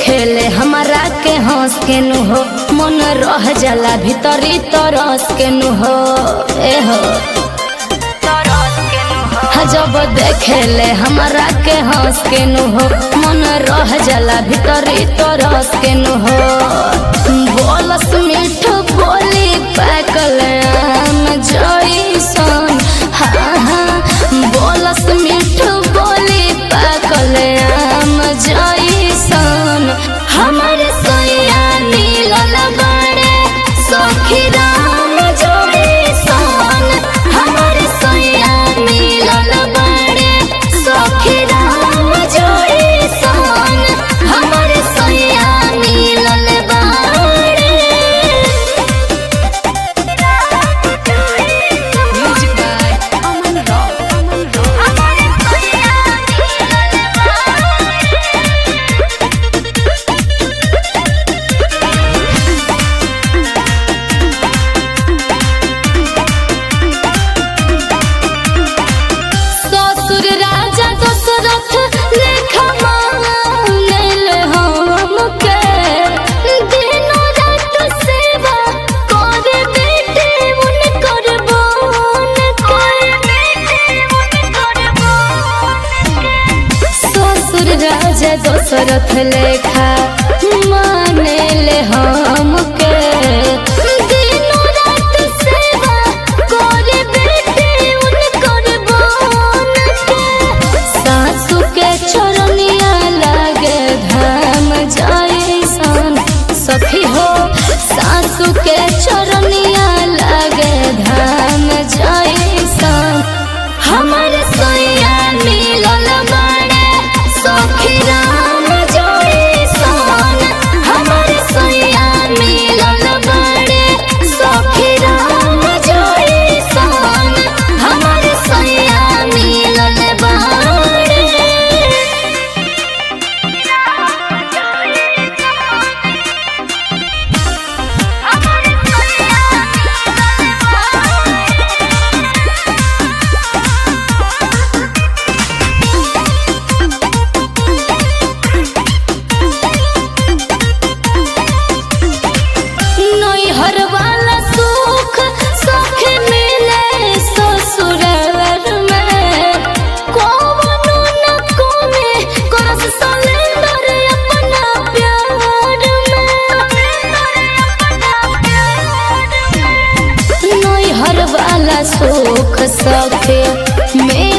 देखेले हमारा के हंस के नु हो मन रह जाला भीतरी तरस के नु हो ए हो हाँ, जब देखेले हमारा के हंस के नु हो मन रह जाला भीतरी तरस के नु हो बोलस मीठ बोली पाकल आम जइसन हाँ हाँ बोलस मीठ बोली पाकल आम जइसन हमर सैया मिलल बड़े सखी राम जइसन हमर सैया मिलल बड़े सखी राम जइसन हमर सैया मिलल बड़े Music by Aman Rock. Aman Rock. ससुर राजा दशरथ लेखा मांगल हमके दिनो रात सेवा करे बेटे उनकर बन ससुर राजा दशरथ लेखा मानेल हमके दिनो रात सेवा करे बेटे उनकर बन सासु के चरनिया लागे धाम जैसन सखी हो सासु के चरनिया लागे धाम जैसन हमर सैया मिलल बड़े सखी राम जैसन हमर सैया मिलल बड़े सखी राम जैसन हमर सैया मिलल बड़े नैहर वाला सुख सख मिले ससुराल में कौनो न कोमे करस सलेंदर अपना प्यार में नैहर वाला सुख सख में